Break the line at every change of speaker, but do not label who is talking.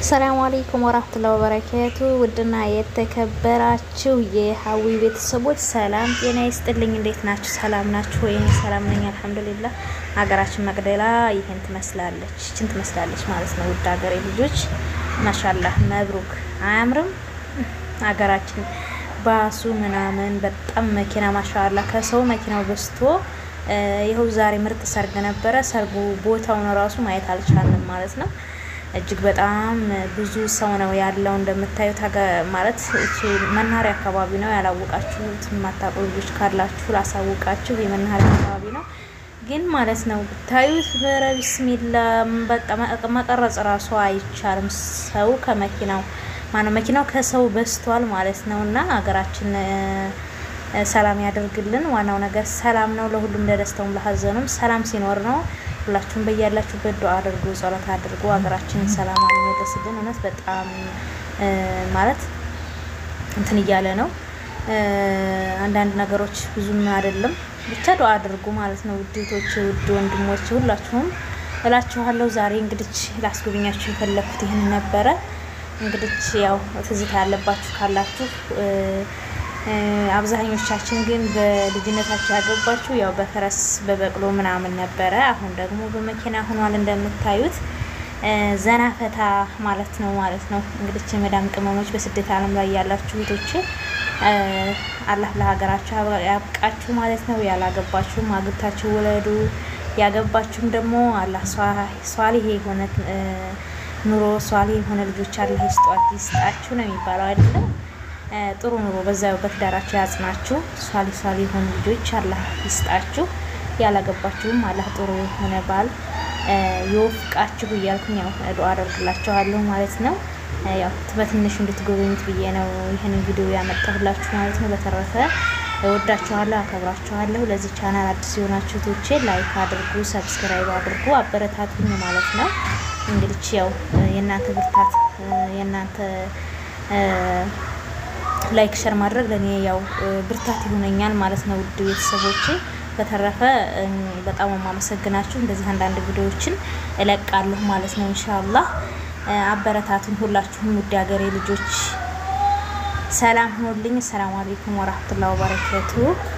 ሰላም አለይኩም ወራህመቱላሂ ወበረካቱ። ውድና የተከበራችሁ የሀዊ ቤተሰቦች ሰላም ጤና ይስጥልኝ። እንዴት ናችሁ? ሰላም ናችሁ ወይ? እኔ ሰላም ነኝ አልሐምዱሊላህ። ሀገራችን መቅደላ ይህን ትመስላለች፣ ይችን ትመስላለች ማለት ነው። ውድ ሀገሬ ልጆች ማሻላህ መብሩክ። አያምርም? ሀገራችን ባሱ ምናምን በጣም መኪና ማሻላ ከሰው መኪናው በዝቶ ይኸው ዛሬ ምርጥ ሰርግ ነበረ። ሰርጉ ቦታውን ራሱ ማየት አልቻልንም ማለት ነው። እጅግ በጣም ብዙ ሰው ነው ያለው እንደምታዩት ማለት እቺ መናኸሪያ አካባቢ ነው። ያላወቃችሁት የማታውቁ ልጆች ካላችሁ ላሳውቃችሁ፣ የመናኸሪያ አካባቢ ነው ግን ማለት ነው ብታዩት በረ ቢስሚላ በቃ መቀረጽ ራሱ አይቻልም። ሰው ከመኪናው ማነው መኪናው ከሰው በዝቷል ማለት ነው። እና ሀገራችን ሰላም ያደርግልን። ዋናው ነገር ሰላም ነው። ለሁሉም ለደስታውም ለሀዘኑም ሰላም ሲኖር ነው። ሁላችሁም በያላችሁበት ዱአ አድርጉ፣ ጸሎት አድርጉ። ሀገራችንን ሰላም አልመለስልን። እውነት በጣም ማለት እንትን እያለ ነው። አንዳንድ ነገሮች ብዙም አይደለም፣ ብቻ ዱአ አድርጉ ማለት ነው። ውዴቶች፣ ውድ ወንድሞች ሁላችሁም እላችኋለሁ። ዛሬ እንግዲህ ላስጎብኛችሁ የፈለኩት ይህን ነበረ። እንግዲህ ያው ትዝታ ያለባችሁ ካላችሁ አብዛኞቻችን ግን በልጅነታችሁ ያገባችሁ ያው በፈረስ በበቅሎ ምናምን ነበረ። አሁን ደግሞ በመኪና ሆኗል እንደምታዩት ዘና ፈታ ማለት ነው ማለት ነው። እንግዲህ የመዳም ቅመሞች በስደት ዓለም ላይ ያላችሁ እህቶቼ አላህ ለሀገራችሁ ያብቃችሁ ማለት ነው። ያላገባችሁም አግብታችሁ ውለዱ፣ ያገባችሁም ደግሞ አላህ ሷሊህ የሆነ ኑሮ ሷሊህ የሆነ ልጆች አላህ ይስጣችሁ ነው የሚባለው አይደለም። ጥሩ ኑሮ በዛው በትዳራችሁ ያጽናችሁ። ሷሊ ሷሊ የሆኑ ልጆች አላህ ይስጣችሁ። ያላገባችሁም አላህ ጥሩ የሆነ ባል ይወፍቃችሁ እያልኩኝ ያው ዱአ አደርግላችኋለሁ ማለት ነው። ያው በትንሹ እንድትጎበኙት ብዬ ነው ይህንን ቪዲዮ ያመጣሁላችሁ ማለት ነው። በተረፈ እወዳችኋለሁ፣ አከብራችኋለሁ። ለዚህ ቻናል አዲስ የሆናችሁ ቶቼ ላይክ አድርጉ፣ ሰብስክራይብ አድርጉ፣ አበረታቱኝ ማለት ነው። እንግዲህ ያው የእናንተ ብርታት የእናንተ ላይክ ሸር ማድረግ ለእኔ ያው ብርታት ይሆነኛል ማለት ነው። ውድ ቤተሰቦቼ በተረፈ በጣም የማመሰግናችሁ። እንደዚህ አንዳንድ ቪዲዮዎችን እለቃለሁ ማለት ነው። ኢንሻአላህ አበረታቱኝ ሁላችሁም ውድ ሀገሬ ልጆች ሰላም ሁኑልኝ። ሰላም አለይኩም ወራህመቱላሂ ወበረካቱ